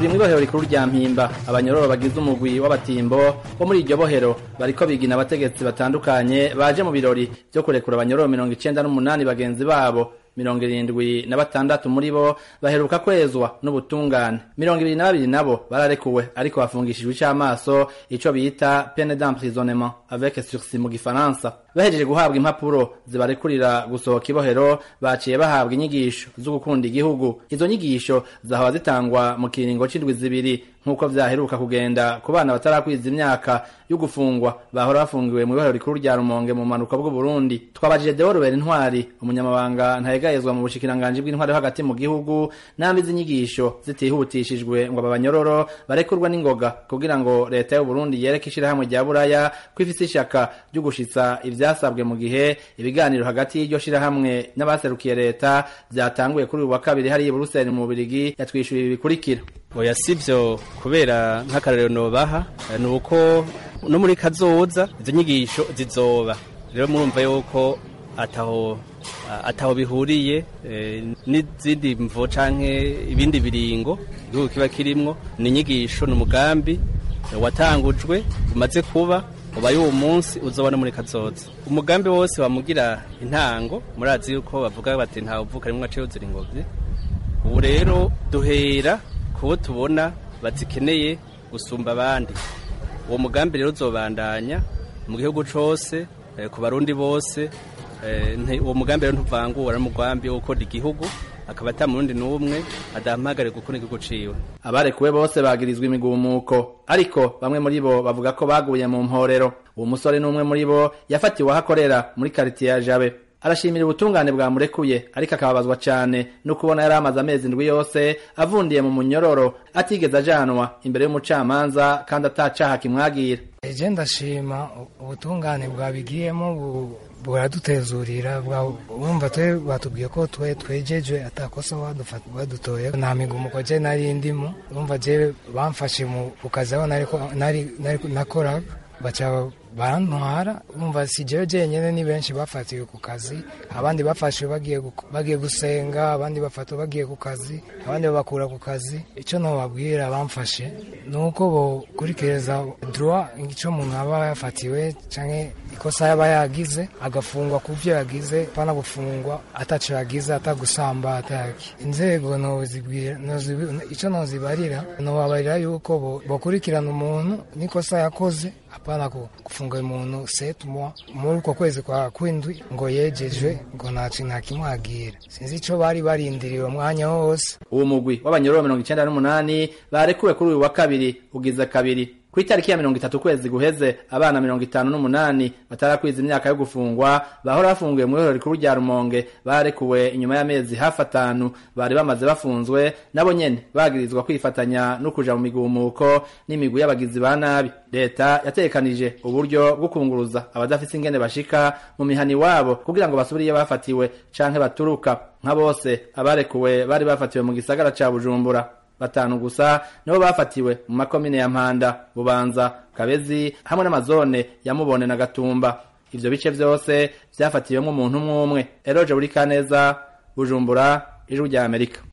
turi mw'ibohero rikuru rya mpimba abanyororo bagize umugwi w'abatimbo bo muri iryo bohero bariko bigina abategetsi batandukanye baje mu birori vyo kurekura abanyororo mirongo icenda n'umunani bagenzi babo mirongo irindwi na batandatu muri bo baheruka kwezwa n'ubutungane mirongo ibiri na babiri nabo bararekuwe ariko bafungishijwe ic'amaso ico bita pene d'emprisonnement avec sursis mu gifaransa bahejeje guhabwa impapuro zibarekurira gusohoka ibohero baciye bahabwa inyigisho zo gukunda igihugu izo nyigisho zahora zitangwa mu kiringo c'indwi zibiri nk'uko vyaheruka kugenda ku bana batarakwiza imyaka yo gufungwa bahora bafungiwe mu ibohero rikuru rya rumonge mu manuka bw'uburundi twabajije deorobera intwari umunyamabanga ntayegayezwa mu bushikiranganji bw'intwari yo hagati mu gihugu nambi z'inyigisho zitihutishijwe ngo aba banyororo barekurwa n'ingoga kugira ngo leta y'uburundi yereke ishirahamwe rya buraya ko ifise ishaka ryo gushitsa ivyasabwe mu gihe ibiganiro hagati y'iryo shirahamwe n'abaserukiye leta vyatanguye kuri uyu wa kabiri hariya i buruseli mu bubirigi yatwishyuye ibi bikurikira oya sivyo kubera nk'akarorero nobaha ni uko no muri kazoza izo nyigisho zizoba rero murumva yuko ataho ataho bihuriye n'izindi mvo canke ibindi biringo igihugu kiba kirimwo ni inyigisho ni umugambi watangujwe umaze kuba ubaye uwo munsi uzoba no muri kazoza umugambi wose wamugira intango murazi yuko bavuga bati ntawe uvuka rimwe aciye uzira ingobyi ubu rero duhera kubo tubona bazikeneye gusumba abandi uwo mugambi rero uzobandanya mu gihugu cose ku barundi bose uwo mugambi rero ntuvangura n'umugambi wo gukora igihugu akaba ata murundi n'umwe adahamagare gukora igihugu ciwe abarekuwe bose bagirizwa imigumuko ariko bamwe muri bo bavuga ko baguye mu mporero uwo musore n'umwe muri bo yafatiwe aho akorera muri karitiye ya jabe arashimira ubutungane bwamurekuye ariko akababazwa cyane no kubona yari amaze amezi indwi yose avundiye mu munyororo atigeze ajanwa imbere y'umucamanza kandi atacaha kimwagira eje ndashima ubutungane bwabigiyemo buradutezurira urumva twe batubwiye ko twe twejeje atakosa badutoye nta migumuko je nari ndimo urumva je bamfashe ku kazi aho nakoraga baca barantwara umva si jewe jenyene ni benshi bafatiwe ku kazi abandi bafashwe bagiye bagiye gusenga abandi bafatwa bagiye ku kazi abandi babakura ku kazi ico nobabwira bamfashe ni uko bokurikiriza droit ico umuntu aba yafatiwe canke ikosa yaba yagize agafungwa ku vyo yagize pana gufungwa ataco yagize atagusamba ataki inzego nozibwira ico nozibarira nobabarira yuko bokurikirana umuntu n'ikosa yakoze apana kufunga umuntu setu mois muri uko kwezi kwa kwindwi ngo yejejwe ngo ntaci nta kimwagira sinzi ico bari barindiriye uwo mwanya wose uwo mugwi w'abanyororo mirongo icenda n'umunani barekuwe kuri uyu wa kabiri ugize kabiri ku itariki ya mirongo itatu kwezi guheze abana mirongo itanu n'umunani batarakwiza imyaka yo gufungwa bahora bafungiwe mu ihorero rikuru rya rumonge barekuwe inyuma y'amezi hafi atanu bari bamaze bafunzwe nabo nyene bagirizwa kwifatanya no kuja mu migumuko n'imigwi y'abagizi ba nabi leta yatekanije uburyo bwo kunguruza abadafise ingene bashika mu mihani wabo kugira ngo basubire iyo bafatiwe canke baturuka nka bose abarekuwe bari bafatiwe mu gisagara ca bujumbura batanu gusa nibo bafatiwe mu makomine ya mpanda bubanza kabezi hamwe n'amazone ya mubone na gatumba ivyo bice vyose vyafatiwemwo umuntu umwe umwe eroje buri kaneza bujumbura ijwi rya amerika